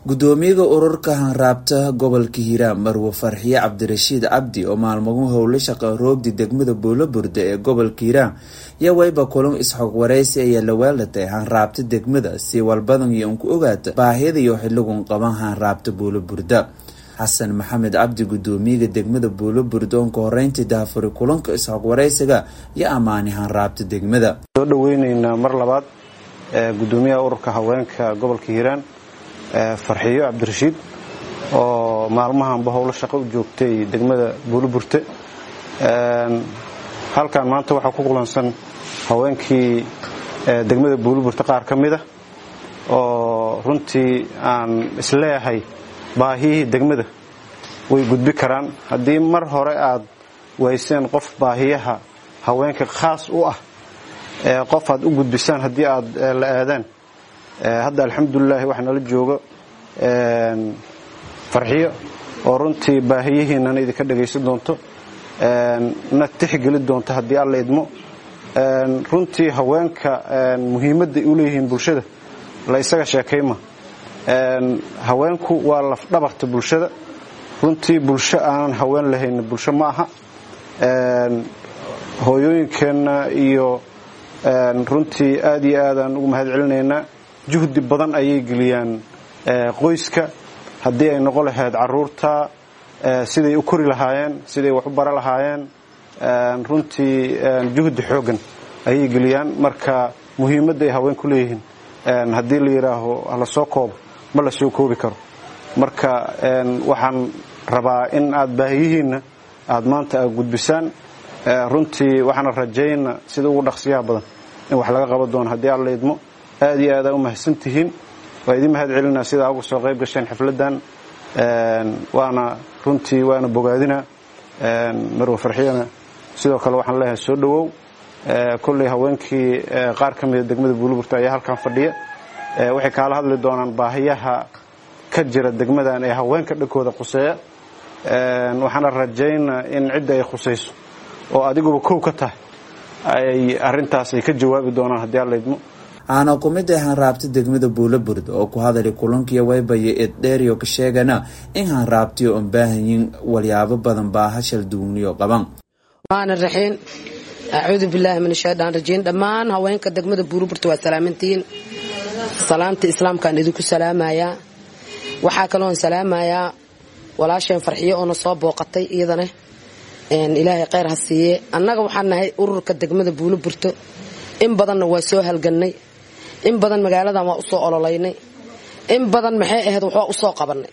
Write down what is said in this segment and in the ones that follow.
gudoomiyaha ururka hanraabta gobolka hiiraan marwe farxiye cabdirashiid cabdi oo maalmagu howlo shaqa roogdi degmada buulaburde ee gobolka hiiraan iyo wayba kulan isxog waraysi ayaa la weelatay hanraabta degmada si walbadan iyo unku ogaata baahida iyo xiligun qaban hanraabta buulaburda xasan maxamed cabdi gudoomiyaha degmada buulaburda oon ka horeyntii daafuri kulanka isxog waraysiga iyo ammaani hanraabta degmada soo dhaweyneynaa mar labaad gudoomiyaha ururka haweenka gobolka hiiraan farxiyo cabdirashiid oo maalmahanba howlo shaqo u joogtay degmada buuliburte halkan maanta waxaa ku kulansan haweenkii degmada buuliburte qaar ka mida oo runtii aan isleeyahay baahiyihii degmada way gudbi karaan haddii mar hore aad wayseen qof baahiyaha haweenka khaas u ah qof aad u gudbisaan haddii aad la aadaan hadda alxamdulilaahi waxaa nala jooga farxiyo oo runtii baahiyihiinana idinka dhagaysan doonto na tixgeli doonto haddii alla idmo runtii haweenka muhiimadday u leeyihiin bulshada la isaga sheekayma haweenku waa lafdhabarta bulshada runtii bulsho aanan haween lahayn bulsho ma aha hooyooyinkeenna iyo runtii aad iyo aadaan ugu mahad celinaynaa juhdi badan ayay geliyaan qoyska haddii ay noqon lahayd caruurta siday u kori lahaayeen siday wax u bara lahaayeen runtii juhdi xooggan ayay geliyaan marka muhiimadda ay haween ku leeyihiin haddii la yidhaaho hala soo koobo ma la soo koobi karo marka waxaan rabaa in aad baahiyihiinna aad maanta aad gudbisaan runtii waxaana rajayna sida ugu dhaqsiyaha badan in wax laga qaban doono haddii alla idmo aad iyo aadaa u mahadsan tihiin waa idin mahad celinaa sidaa uga soo qayb gasheen xafladdan waana runtii waana bogaadina marwe farxiyana sidoo kale waxaan leeyahay soo dhowow kolley haweenkii qaar ka mida degmada buuliburta ayaa halkan fadhiya waxay kaala hadli doonaan baahiyaha ka jira degmadan ee haweenka dhankooda khuseeya waxaana rajaynaa in cidda ay khusayso oo adiguba kow ka tahay ay arintaas ay ka jawaabi doonaan haddii alla idmo aana ku mid ah hanraabta degmada buulaburda oo ku hadalay kulankiiyo waybaya eeddheeriyo ka sheegana in hanraabtiyo oon baahanyin walyaabo badan baa hashal duugniyo qaban maana raxiin acuudu bilaahi min shaydaan rajiim dhammaan haweenka degmada buulaburta waa salaamantihiin salaamta islaamkaan idinku salaamayaa waxaa kaloon salaamayaa walaasheen farxiyo oona soo booqatay iyadana ilaahay kheyr ha siiye annaga waxaan nahay ururka degmada buulaburto in badanna waa soo halgannay in badan magaaladan waa usoo ololaynay in badan maxay ahayd waxbaa usoo qabannay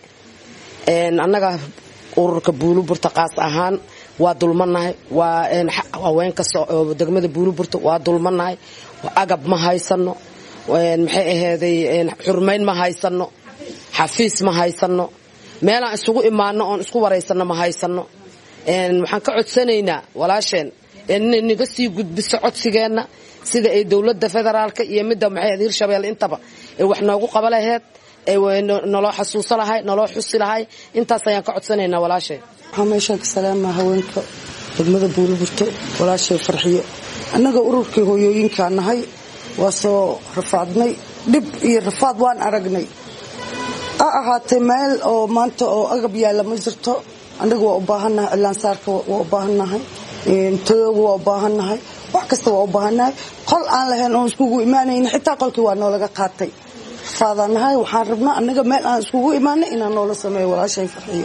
annaga ururka buuluburta qaas ahaan waa dulmanahay waa haweenka degmada buuluburta waa dulmanahay agab ma haysano maxay ahayday xurmayn ma haysano xafiis ma haysano meelaan isugu imaano oon isku waraysanno ma haysano waxaan ka codsanaynaa walaasheen inay naga sii gudbiso codsigeenna sida ay dowladda federaalka iyo midda maxay hirshabelle intaba ay wax noogu qaba laheyd naloo xasuuso lahay naloo xusi lahay intaas ayaan ka codsanaynaa walaasheen waxaa meeshaan ka salaamaa haweenka degmada buuliburto walaashay farxiyo annaga ururkii hooyooyinkaa nahay waa soo rafaadnay dhib iyo rafaad waan aragnay ha ahaatee meel oo maanta oo agab yaalla ma jirto annaga waa u baahannahay cilaansaarka waa u baahannahay tadooga waa u baahannahay wax kasta waa u baahannahay qol aan lahayn oon iskugu imaanayn xitaa qolkii waa noolaga qaatay rafaadaanahay waxaan rabnaa annaga meel aan iskugu imaanay inaan noola sameeyo walaashay farxiyo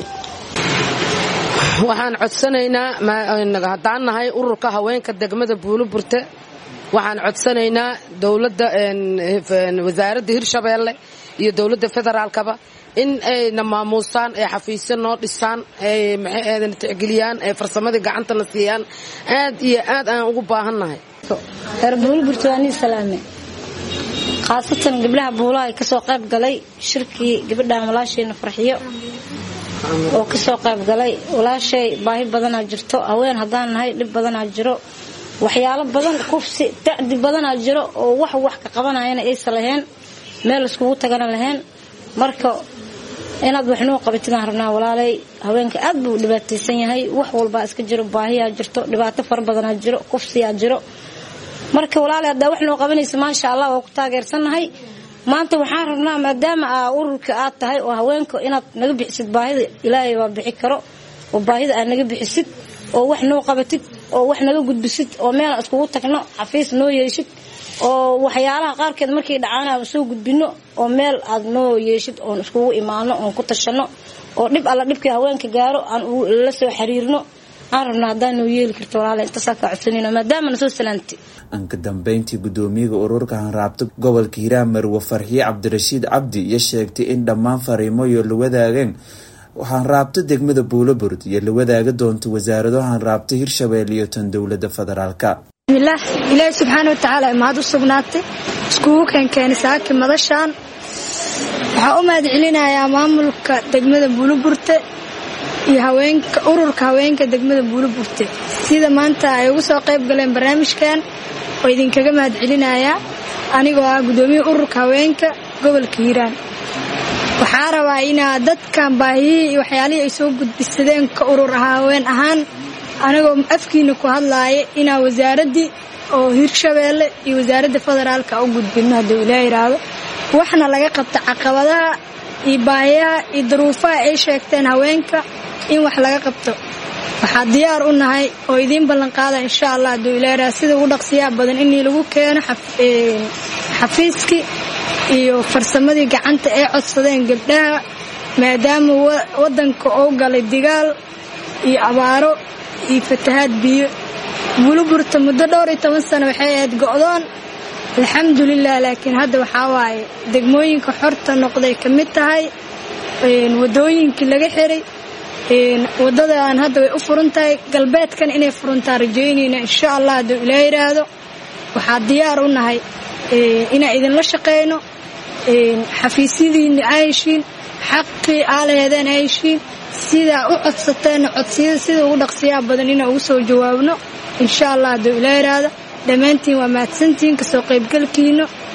waxaan codsanaynaa haddaan nahay ururka haweenka degmada buuliburte waxaan codsanaynaa dowladda wasaaradda hirshabeelle iyo dowladda federaalkaba in ayna maamuusaan ee xafiisyo noo dhisaan ay maxay tixgeliyaan ee farsamadii gacantana siiyaan aad iyo aad aan ugu baahannahay reer buuliburta waa nii salaame khaasatan gabdhaha buulaha ay kasoo qayb galay shirkii gabadhaan walaashayna farxiyo oo kasoo qayb galay walaashay baahi badanaa jirto haween haddaan nahay dhib badanaa jiro waxyaalo badan kufsi dacdi badanaa jiro oo wax wax ka qabanayana aysa lahayn meel iskugu tagana lahayn marka inaad waxnuu qabatidaan rabnaa walaalay haweenka aad buu dhibaataysan yahay wax walbaa iska jiro baahiyaa jirto dhibaato fara badanaa jiro kufsiyaa jiro marka walaalay haddaa wax noo qabanaysa maasha allah waa ku taageersannahay maanta waxaan rabnaa maadaama aa ururka aad tahay oo haweenka inaad naga bixisid baahida ilaahay waa bixi karo oo baahida aad naga bixisid oo wax noo qabatid oo wax naga gudbisid oo meel iskugu tagno xafiis noo yeeshid oo waxyaalaha qaarkeed markay dhacaan aan soo gudbino oo meel aad noo yeeshid oon iskugu imaano oon ku tashano oo dhib alla dhibkii haweenka gaaro aan la soo xiriirno aan rabna haddaan noo yeeli karto walaala intaasaa kaa codsanayno maadaama na soo salaantay anka dambeyntii guddoomiyaga ururka hanraabta gobolka hiiraan marwe farxiye cabdirashiid cabdi iyo sheegtay in dhammaan fariimo iyo la wadaageen hanraabta degmada buulabord iyo la wadaagi doonto wasaarado hanraabta hirshabelle iyo tan dowlada federaalka bismillaah ilaahi subxaana watacaala mahad u sugnaatay iskugu keenkeenay saaki madashaan waxaa u mahad celinayaa maamulka degmada buuliburte iyo haweenka ururka haweenka degmada buuliburte sida maanta ay ugu soo qayb galeen barnaamijkan oo idinkaga mahad celinayaa anigoo ah guddoomiyaha ururka haweenka gobolka hiiraan waxaa rabaa inaa dadkan baahiyihii iyo waxyaalihii ay soo gudbisadeen ka urur haween ahaan anigoo afkiina ku hadlaaya inaa wasaaraddii oo hirshabeelle iyo wasaaradda federaalka u gudbino hadduu ilaa yidhaahdo waxna laga qabta caqabadaha iyo baahiyaha iyo daruufaha ay sheegteen haweenka in wax laga qabto waxaa diyaar u nahay oo idiin ballanqaada insha allah hadduu ilaa yidhahdo sida ugu dhaqsiyaha badan inii lagu keeno xafiiskii iyo farsamadii gacanta ay codsadeen gabdhaha maadaama waddanka oo galay digaal iyo abaaro iyo fatahaad biyo buliburta muddo dhowr iyo toban sano waxay ahayd go'doon alxamdulilah laakiin hadda waxaa waaye degmooyinka xorta noqday ka mid tahay wadooyinkii laga xiray waddadan hadda way u furan tahay galbeedkan inay furantaa rajaynayna insha allah hadduu ilaa yidhaahdo waxaa diyaar u nahay inaan idinla shaqayno xafiisyadiinna aa heshiin xaqii aa laheedeen aa heshiin sidaa u codsateenna codsiyada sida ugu dhaqsiyaha badan inaan ugu soo jawaabno insha allah hadduu ilaa yidhaahdo dhammaantiin waa mahadsantihiin kasoo qaybgalkiina